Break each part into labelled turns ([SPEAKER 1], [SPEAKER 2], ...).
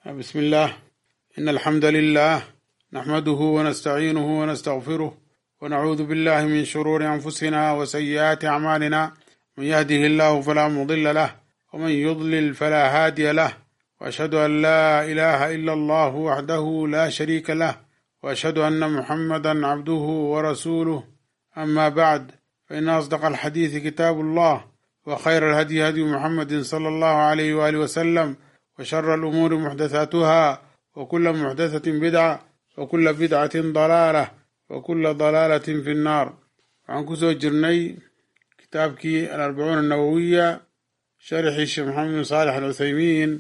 [SPEAKER 1] بسم الله إن الحمد لله نحمده ونستعينه ونستغفره ونعوذ بالله من شرور أنفسنا وسيئات أعمالنا من يهده الله فلا مضل له ومن يضلل فلا هادي له وأشهد أن لا إله إلا الله وحده لا شريك له وأشهد أن محمدا عبده ورسوله أما بعد فإن أصدق الحديث كتاب الله وخير الهدي هدي محمد صلى الله عليه وآله وسلم وشر الأمور محدثاتها وكل محدثة بدعة وكل بدعة ضلالة وكل ضلالة في النار waxaan kusoo jirnay kitaabkii alarbacuun annawowiya sharxii sheekh maxamed bin saalex al cuthaymiin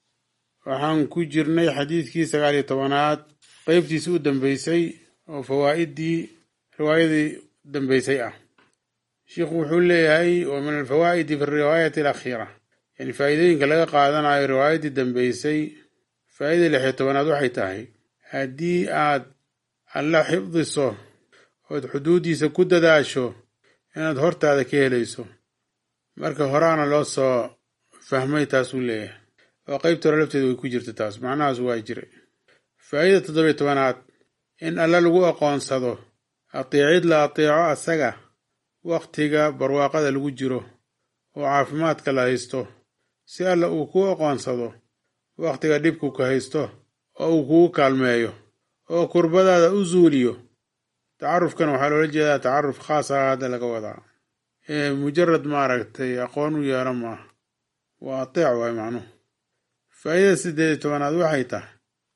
[SPEAKER 1] waxaan ku jirnay xadiidkii sagaal iyo tobanaad qeybtiisi u dambeysay oo fawaa'idii riwaayadii dambeysay ah sheikhu wuxuu leeyahay wa min alfawaa'idi fi riwaayati alakhiira yani faa'iidooyinka laga qaadanayo riwaayaddii dambeysay faa'idada lix iyo tobanaad waxay tahay haddii aad alla xifdiso ood xuduuddiisa ku dadaasho inaad hortaada ka helayso marka horaana loo soo fahmay taasuu leeyahay oo qeybta hore lafteeda way ku jirta taas macnahaas waa jira faa'ida toddobiyo tobanaad in alla lagu aqoonsado ateecid la ateeco asaga wakhtiga barwaaqada lagu jiro oo caafimaadka la haysto si alla uu kuu aqoonsado wakhtiga dhibku ka haysto oo uu kugu kaalmeeyo oo kurbadaada u zuuliyo tacarufkan waxaa loola jeedaa tacaruf khaas ah hadda laga wadaa ee mujarad maaragtay aqoon u yeelo maaha waa ateec waay macnuhu faa'idada siddeed iyo tobanaad waxay tahay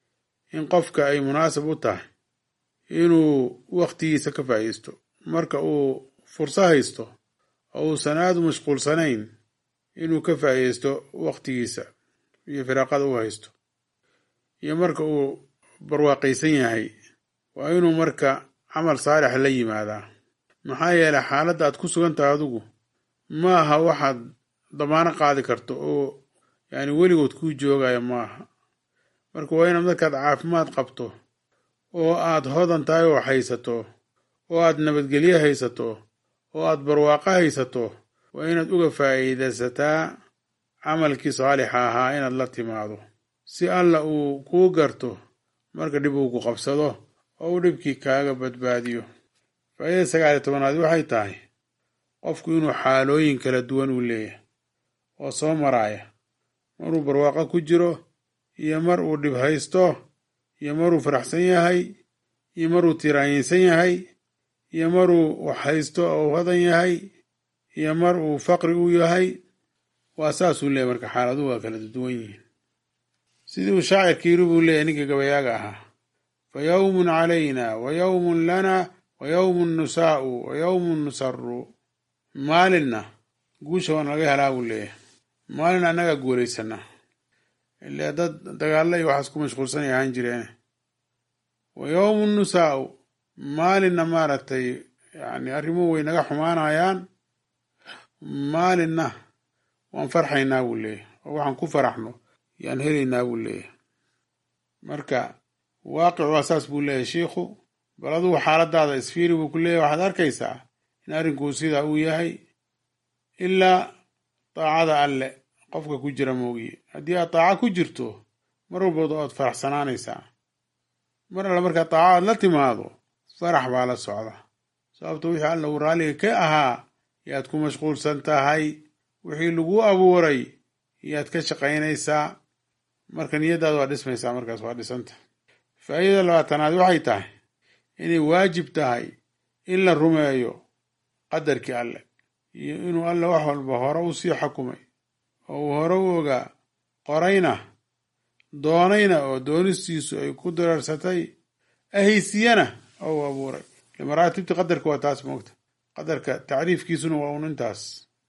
[SPEAKER 1] in qofka ay munaasab u tahay inuu wakhtigiisa ka faa'iisto marka uu furso haysto oo uusan aada u mashquulsanayn inuu ka faa'iisto wakhtigiisa iyo firaaqada u haysto iyo marka uu barwaaqaysan yahay waa inuu marka camal saalix la yimaadaa maxaa yeelay xaaladda aad ku sugan tahay adigu ma aha waxaad damaano qaadi karto oo yacni weligood kuu joogaya ma aha marka waa inaad markaad caafimaad qabto oo aad hodan tahay oo haysato oo aad nabadgelye haysato oo aad barwaaqo haysato waa inaad uga faa'iidaysataa camalkii saalixa ahaa inaad la timaado si alla uu kuu garto marka dhib uu ku qabsado oo uu dhibkii kaaga badbaadiyo faa'idada sagaaliyo tobanaad waxay tahay qofku inuu xaalooyin kala duwan uu leeyahay oo soo maraaya maruu barwaaqo ku jiro iyo mar uu dhib haysto iyo maruu faraxsan yahay iyo maruu tiraanyinsan yahay iyo maruu wax haysto oo hodan yahay iyo mar uu faqri u yahay waa saasuu leeyahy marka xaaladuhu waa kala duwan yihiin sidii uu shaacirka yiri buu leeyahy ninka gabayaaga ahaa fa yowmun calayna wa yowmun lana wa yowmun nusaa'u wa yowmun nusaru maalinna guusha waan laga helaa buu leeyahay maalin annagaa guulaysana ile dad dagaalla iyo waxaas ku mashquulsanay ahaan jireene wa yowmun nusaa'u maalinna maaragtay yani arrimuhu way naga xumaanayaan maalinna waan farxaynaa buu leeyahy oo waxaan ku faraxno yaan helaynaa buu leeyahy marka waaqic waa saas buu leeyahy shiikhu bal adugu xaaladaada isfiiri buu ku leeyahy waxaad arkaysaa in arrinkuu sidaa uu yahay ilaa daacada alle qofka ku jira moogiye haddii aad daaco ku jirto mar walbood oad faraxsanaanaysaa mar alle markaad daaco aad la timaado farax baa la socda sababto wixii alla uu raalliga ka ahaa yaad ku mashquulsan tahay wixii lagu abuuray yaad ka shaqaynaysaa marka niyaddaada waa dhismaysaa markaas waa dhisanta faa'idada labaatanaad waxay tahay inay waajib tahay in la rumeeyo qadarkii alle iyo inuu alle wax walba hore u sii xukumay oo uu hore u ogaa qorayna doonayna oo doonistiisu ay ku dararsatay ahaysiyana oo uu abuuray maraatibta qadarka waa taas moogta qadarka tacriifkiisuna waa un intaas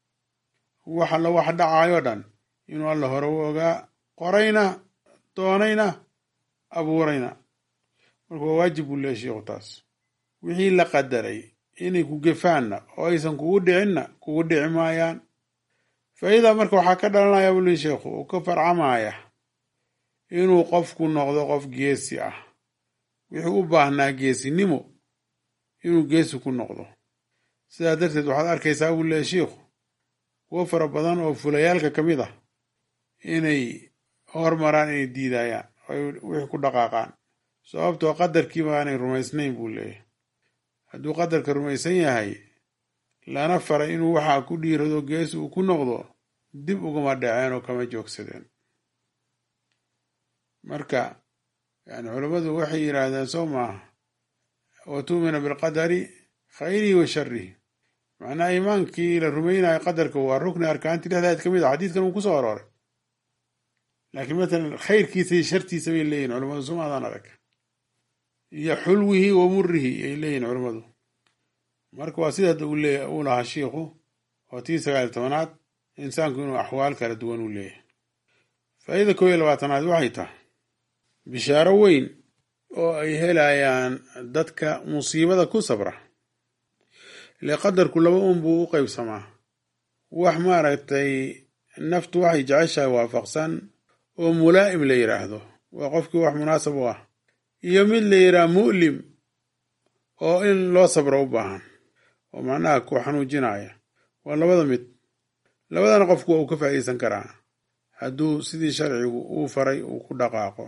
[SPEAKER 1] wax alla wax dhacaayoo dhan inuu alla hore u ogaa qorayna doonayna abuurayna marka waa waajib buu leeya sheikhu taas wixii la qadaray inay ku gefaanna oo aysan kugu dhicinna kugu dhici maayaan faa'iida marka waxaa ka dhalanaya buu leeya sheikhu uu ka farcamaya inuu qofku noqdo qof geesi ah wixii u baahnaa geesinimo inuu geesi ku noqdo sidaa darteed waxaad arkaysaa buu leeya shiikhu kuwo fara badan oo fulayaalka ka mid ah inay hormaraan inay diidayaan ay wixii ku dhaqaaqaan sababtoo qadarkii baanay rumaysnayn buu leeyahay hadduu qadarka rumaysan yahay lana faray inuu waxaa ku dhiirado gees uu ku noqdo dib ugama dhaceen oo kama joogsadeen marka yani culammadu waxay yidhaahdeen soo maaha wa tu'mina bilqadari khayrihi wa sharihi macnaha iimaankii la rumaynayo qadarka waa rukni arkaantii dhexdeed ka mid a xadiidkan uu kusoo arooray laakiin matalan khayrkiisa iyo shartiisa bay leeyihin culamadu sumaadaan adag iyo xulwihi wa murihi ay leeyihin culammadu marka waa sida uu leeya uu lahaa shiikhu oo tii sagaaliy tobanaad insaanku inuu axwaal kala duwan uu leeyahay faa'iida koob iyo labaatanaad waxay tahay bishaaro weyn oo ay helayaan dadka musiibada ku sabra ile qadarku laba un buu u qaybsamaa wax maaragtay naftu waxay jeceshahay waafaqsan oo mulaa'im la yidhaahdo waa qofkii wax munaasab u ah iyo mid la yidhaha mu'lim oo in loo sabro u baahan oo macnaha ku xanuujinaya waa labada mid labadana qofku waa uu ka faa'iideysan karaa hadduu sidii sharcigu uu faray uu ku dhaqaaqo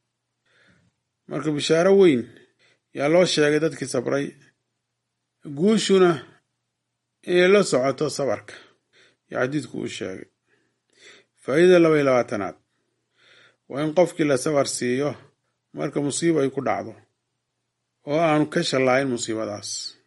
[SPEAKER 1] marka bishaaro weyn yaa loo sheegay dadkii sabray guushuna inay la socoto sabarka yo xadiidku uu sheegay faa'iidada laba iyo labaatanaad waa in qofkii la sabar siiyo marka musiibo ay ku dhacdo oo aanu ka shallaayin musiibadaas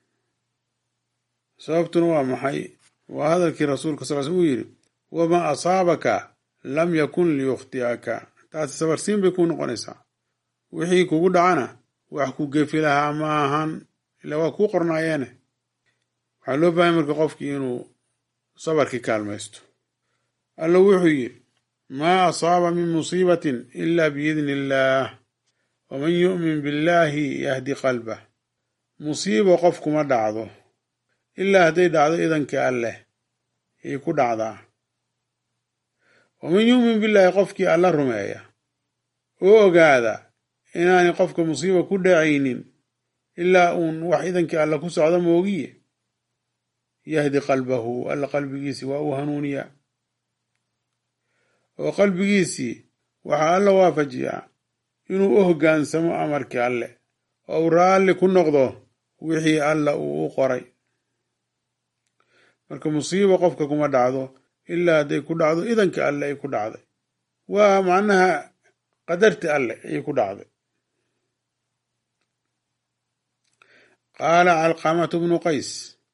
[SPEAKER 1] sababtuna waa maxay waa hadalkii rasuulka sal sl uu yidhi wamaa asaabaka lam yakun liyukhti'aka taasi sabarsiin bay kuu noqonaysaa wixii kugu dhacana wax ku gefi lahaa ma ahan ilaa waa kuu qornaayeene waxaa loo baahanya marka qofkii inuu sabarkii kaalmaysto alla wuxuu yidhi maa asaaba min musiibatin ila biidni illaah waman yu'min billaahi yahdi qalbah musiibo qof kuma dhacdo ilaa hadday dhacdo idankii alleh yay ku dhacdaa waman yu'min billaahi qofkii alla rumeeya oo ogaada inaanay qofka musiiba ku dhacaynin ilaa uun wax idankii alla ku socdo moogiye yahdi qalbahu alla qalbigiisii waa uu hanuuniya oo qalbigiisii waxaa alla waafajiyaa inuu u hoggaansamo amarkii alle oo uu raalli ku noqdo wixii alla uu u qoray marka musiibo qofka kuma dhacdo ilaa hadday ku dhacdo idankii alle ay ku dhacday waa macnaha qadarti alle ayay ku dhacday qaala calqamatu bnu qays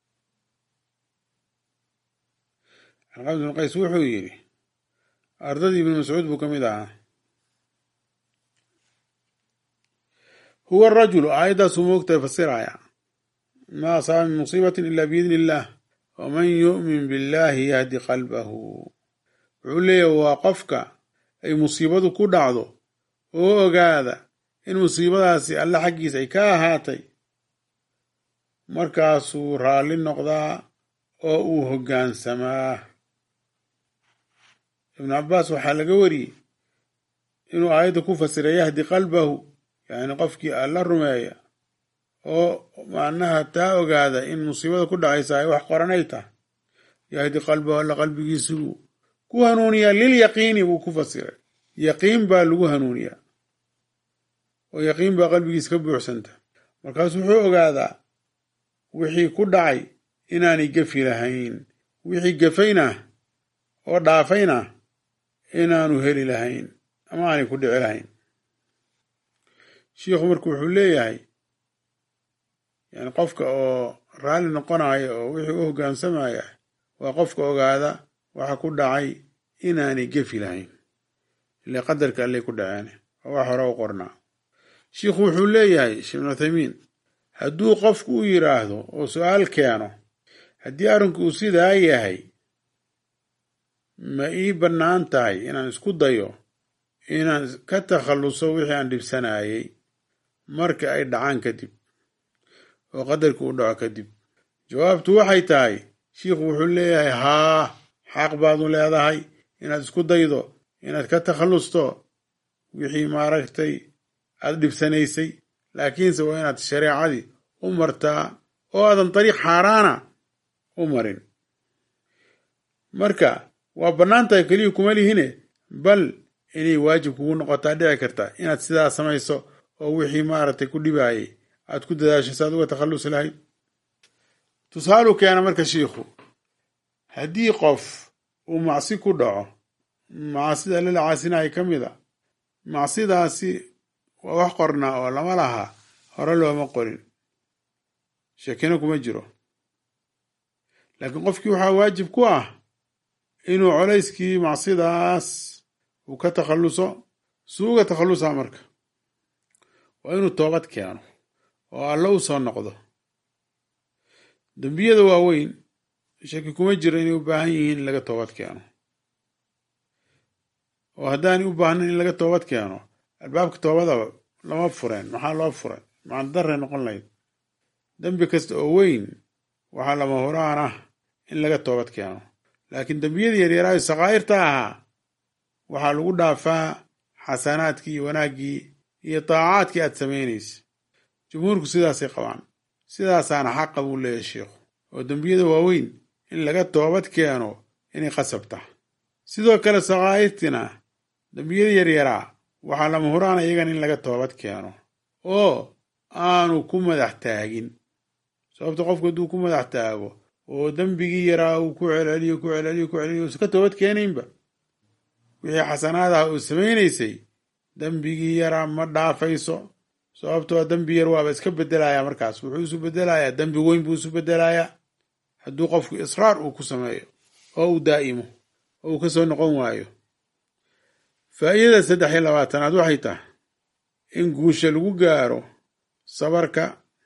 [SPEAKER 1] calqamatu bnu qays wuxuu yidhi ardadii ibnu mascuud buu ka mid ahaa huwa arajulu aayaddaasuu moogtahay fasiraya maa asaaba min musiibatin ila biidni illaah waman yu'min billaahi yahdi qalbahu wuxuu leeyahy waa qofka ay musiibadu ku dhacdo oo ogaada in musiibadaasi alle xaggiisa ay ka ahaatay markaasuu raalli noqdaa oo uu hoggaansamaa ibnu cabbaas waxaa laga wariyey inuu aayadda ku fasiray yahdi qalbahu yacni qofkii alla rumeeya oo macnaha taa ogaada in musiibada ku dhacaysa ay wax qoranay tahay yahdi qalbahu alla qalbigiisuu ku hanuuniyaa lilyaqiini buu ku fasiray yaqiin baa lagu hanuuniyaa oo yaqiin baa qalbigiisa ka buuxsanta markaasu wuxuu ogaadaa wixii ku dhacay inaanay gefi lahayn wixii gefayna oo dhaafayna inaanu heli lahayn ama aanay ku dhici lahayn shiikhu marka wuxuu leeyahay yani qofka oo raalli noqonaya oo wixii u hoggaansamaya waa qofka ogaada waxa ku dhacay inaanay gefi lahayn ile qadarka allay ku dhaceen oo wax hore u qornaa shiikhu wuxuu leeyahay sheekh ibnu uthaymiin hadduu qofku u yidhaahdo oo su-aal keeno haddii arrinku uu sidaa yahay ma ii bannaan tahay inaan isku dayo inaan ka takhalluso wixii aan dhibsanayay marka ay dhacaan kadib oo qadarkii u dhaco kadib jawaabtu waxay tahay shiikhu wuxuu leeyahay haa xaq baadu leedahay inaad isku daydo inaad ka takhallusto wixii maaragtay aad dhibsanaysay laakiinse waa inaad shareecadii u martaa oo aadan dariiq xaaraana u marin marka waa bannaan tahay keliya kuma lihine bal inay waajib kugu noqotaa dhici karta inaad sidaa samayso oo wixii maaragtay ku dhibaayay aad ku dadaasho si aad uga takhallusi lahayd tusaalu keena marka shiikhu haddii qof uu macsi ku dhaco macsida alla la caasinaya ka mid a macsidaasi waa wax qornaa oo lama laha hore looma qorin shekina kuma jiro laakiin qofkii waxaa waajib ku ah inuu colayskii macsidaas uu ka takhalluso suu uga takhallusaa marka waa inuu toobad keeno oo alla u soo noqdo dembiyada waaweyn shaki kuma jiro inay u baahan yihiin in laga toobad keeno oo haddaanay u baahnayn in laga toobad keeno albaabka toobadaba lama fureen maxaa loo furay macnadarray noqon lahayd dembi kasta oo weyn waxaa lama huraan ah in laga toobad keeno laakiin dembiyadii yaryaraayo sakaa'irta ahaa waxaa lagu dhaafaa xasanaadkii iyo wanaaggii iyo daacaadkii aad samaynaysa jumhuurku sidaasay qabaan sidaasaana xaqa buu leeyahay sheikhu oo dembiyada waaweyn in laga toobad keeno inay qasab tahay sidoo kale sakaa'irtina dembiyada yaryaraa waxaa lama huraan iyagan in laga toobad keeno oo aanu ku madax taagin sababta qofku hadduu ku madax taago oo dembigii yaraa uu ku celceliyo ku celceliyo ku celceliyo usa ka toobad keenaynba wixii xasanaadaha uu samaynaysay dembigii yaraa ma dhaafayso sababtoo dembi yar waaba iska bedelayaa markaas wuxuu isu bedelayaa dembi weyn buu isu bedelayaa hadduu qofku israar uu ku sameeyo oo uu daa'imo oo uu ka soo noqon waayo faa'iidada saddex iyo labaatanaad waxay tahay in guusha lagu gaaro sabarka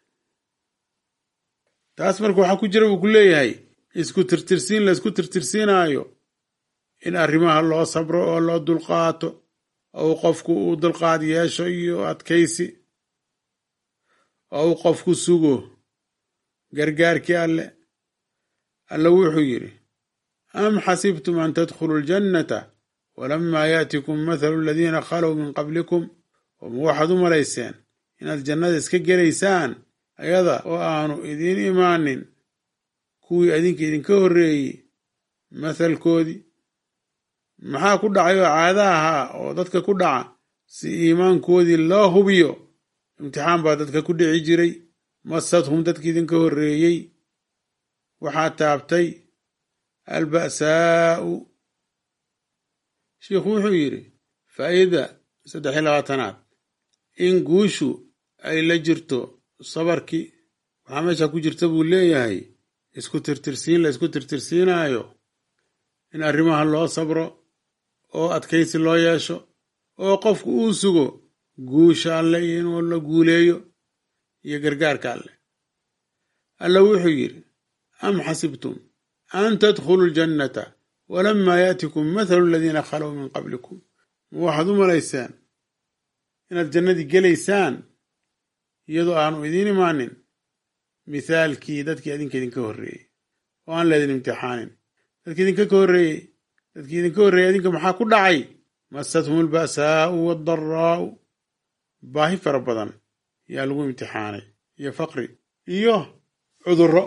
[SPEAKER 1] taas marka waxaa ku jira buu ku leeyahay isku tirtirsiin la isku tirtirsiinaayo in arrimaha loo sabro oo loo dulqaato oo uu qofku uu dulqaad yeesho iyo adkaysi oo uu qofku sugo gargaarkii alle alle wuxuu yidhi am xasibtum an tadkhuluu ljannata walamaa yaatikum mathalu aladiina khalow min qablikum oma waxaad u malayseen inaad jannada iska gelaysaan ayada oo aanu idiin imaanin kuwii adinka idinka horreeyey mathalkoodii maxaa ku dhacay oo caada ahaa oo dadka ku dhaca si iimaankoodii loo hubiyo imtixaan baa dadka ku dhici jiray masadhum dadki idinka horreeyey waxaa taabtay alba'saa'u shiikhu wuxuu yidhi faa'iida saddex iyo labaatanaad in guushu ay la jirto sabarkii waxaa meesha ku jirta buu leeyahay isku tirtirsiin la isku tirtirsiinaayo in arrimaha loo sabro oo adkaysi loo yeesho oo qofku uu sugo guusha alle iyo inuu la guuleeyo iyo gargaarka alle alle wuxuu yidhi am xasibtum an tadkhuluu ljannata walamaa yaatikum mathalu aladiina khalow min qablikum ma waxaad u malayseen inaad jannadii gelaysaan iyadoo aanu idiin imaanin mithaalkii dadkii adinka idinka horreeyey oo aan laydin imtixaanin dadkii idinka ka horreeyey dadkii idinka horreeyey adinka maxaa ku dhacay masathum alba'saa'u waaldaraa'u baahi fara badan yaa lagu imtixaanay iyo faqri iyo cudurro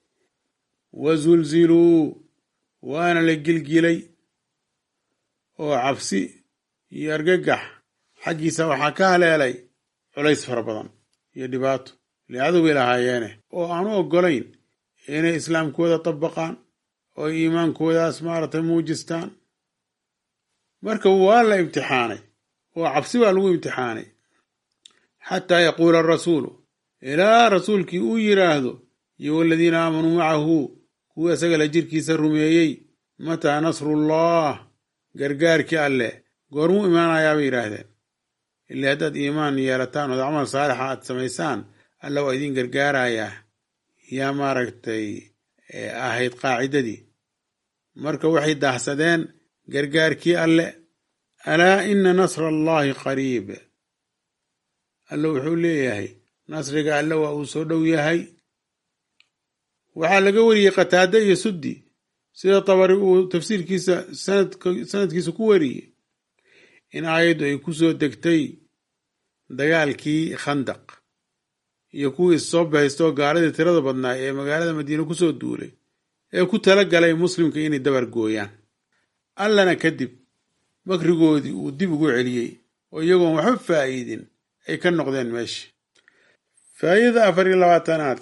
[SPEAKER 1] wazulziluu waana la gilgilay oo cabsi iyo argagax xaggiisa waxaa ka haleelay culays fara badan iyo dhibaato licadow bay lahaayeene oo aanu oggolayn inay islaamkooda dabaqaan oo iimaankoodaas maaragtay muujistaan marka waa la imtixaanay oo cabsi baa lagu imtixaanay xataa yaquula arasuulu ilaa rasuulkii uu yidhaahdo iyo waladiina aamanuu macahu kuwii isaga la jirkiisa rumeeyey mataa nasrullah gargaarkii alleh goormuu imaanayaa bay yidhaahdeen ilaa haddaad iimaan yeelataan ood camal saalixa aad samaysaan alla waa idiin gargaarayaa yaa maaragtay ahayd qaacidadii marka waxay daahsadeen gargaarkii alle alaa ina nasra allaahi qariib alle wuxuu leeyahay nasriga alle waa uu soo dhow yahay waxaa laga wariyey qataade iyo suddi sida tabari uu tafsiirkiisa sanadkiisa ku wariyey in aayaddu ay ku soo degtay dagaalkii khandaq iyo kuwii issoo bahaystoo gaaladii tirada badnaa ee magaalada madiine kusoo duulay ee ku tala galay muslimka inay dabar gooyaan allana kadib makrigoodii uu dib ugu celiyey oo iyagoon waxba faa'iidin ay ka noqdeen meesha faa'idada afar iyo labaatanaad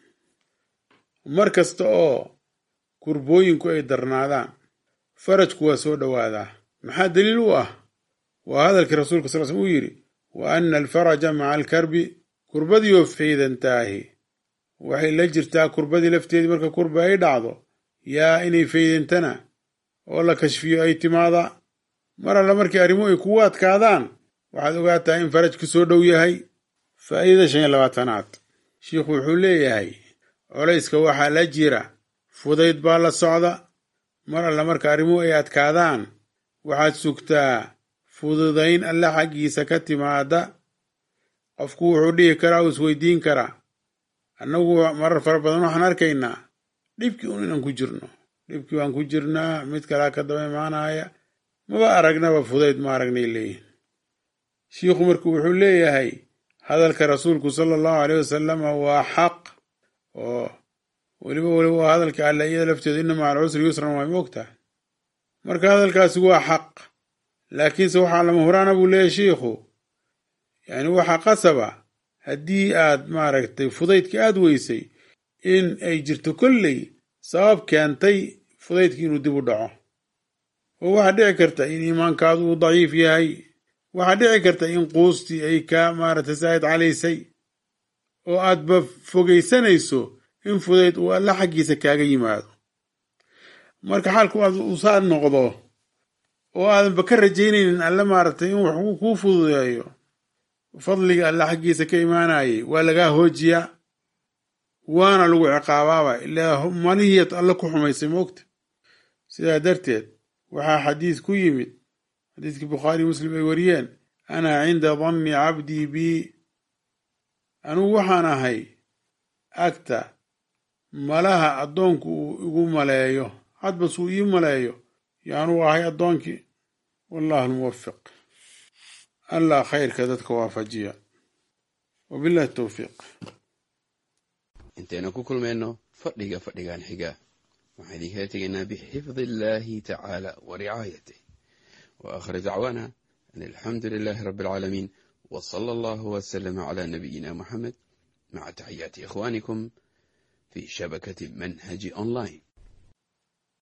[SPEAKER 1] mar kasta oo kurbooyinku ay darnaadaan farajku waa soo dhowaadaa maxaa daliil u ah waa hadalkii rasuulka sal slm uu yidhi wa anna alfaraja maca alkarbi kurbadiioo faydantaahi waxay la jirtaa kurbadii lafteedii marka kurba ay dhacdo yaa inay faydantana oo la kashfiyo ay timaada mar alla markii arrimuhu ay kugu adkaadaan waxaad ogaataa in farajku soo dhow yahay faa'iidada shan iyo labaatanaad shiikhu wuxuu leeyahay colayska waxaa la jira fudayd baa la socda mar alla marka arrimuhu ay adkaadaan waxaad sugtaa fududayn alle xaggiisa ka timaada qofku wuxuu dhihi karaa uu isweydiin karaa annagu marar fara badan waxaan arkaynaa dhibkii un inaan ku jirno dhibkii waan ku jirnaa mid kalaa ka daba imaanaya maba aragnaba fudayd ma aragnay leeyihin shiikhu marka wuxuu leeyahay hadalka rasuulku sala allahu aleyh wasalama waa xaq oo weliba weliba waa hadalka alle iyada lafteedu inna maca alcusri yusran way moogtahay marka hadalkaasi waa xaq laakiinse waxaa lama huraana buu leeyahy shiikhu yacni waxaa qasaba haddii aad maaragtay fudaydka aad weysay in ay jirto kolley sabab keentay fudaydki inuu dib u dhaco oo waxaa dhici karta in iimaankaadu uu daciif yahay waxaa dhici karta in quustii ay ka maaragtay saa'id calaysay oo aadba fogaysanayso in fudayd uu alla xaggiisa kaaga yimaado marka xaalku aad usaa noqdo oo aadanba ka rajaynaynin alle maaragtay in wax kuu fududeeyo fadliga alle xaggiisa ka imaanayay waa lagaa hoojiyaa waana lagu ciqaabaaba ilaa malihiiad alle ku xumaysay moogta sidaa darteed waxaa xadiis ku yimid xadiiskii bukhaari muslim ay wariyeen ana cinda danni cabdii bii anugu waxaan ahay agta malaha addoonku uu igu maleeyo hadbas uu ii maleeyo yaanuu ahay addoonkii wallahu almuwafiq allah khayrka dadka waafajiya wabillahi towfiiq
[SPEAKER 2] intaynu ku kulmayno fadhiga fadhigan xiga waxaan idinkala tegaynaa bixifdi illaahi tacaala wa ricaayatih wa aakhir dacwaana an alxamdu lilaahi rabbi alcaalamiin wa sala allahu wasalama calaa nabiyina muxamed maca taxiyaati ikhwaanikum fi shabakati manhaji online